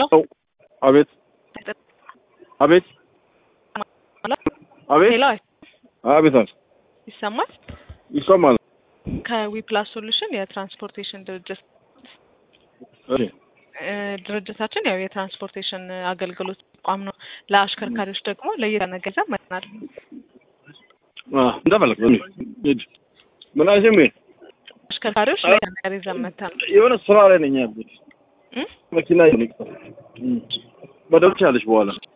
ሄሎ አቤት አቤት አቤት ሄሎ አቤት አቤት ይሰማል? ይሰማል። ከዊፕላስ ሶሉሽን የትራንስፖርቴሽን ድርጅት እሺ እ ድርጅታችን ያው የትራንስፖርቴሽን አገልግሎት ተቋም ነው። ለአሽከርካሪዎች ደግሞ ለየት ያለ ገንዘብ መጥናል። አ እንደፈለክ ነው ሂድ። ምን አይሰም አሽከርካሪዎች ለየት ያለ ነገር ይዘን መጥተን የሆነ ስራ ላይ ነኝ ያሉት እ መኪና ይነቅ በደብቻ ያለች በኋላ